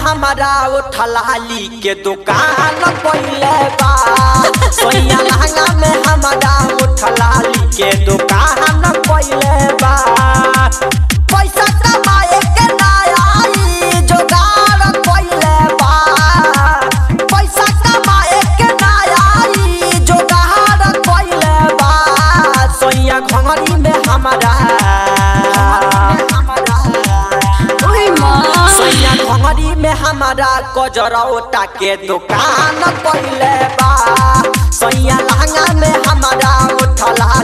हमारा उठलाली के दुकान पहले बा सोया लहंगा में हमारा उठलाली के दुकान पहले बा पैसा कमाए के ना आई जोगाड़ पहले बा पैसा कमाए के ना आई जोगाड़ पहले बा सोया घंगरी में हमारा ओए माँ सोया घंगरी में हमारा कजरौटा के दुकान पहले बा सोया लहंगा में हमारा उठला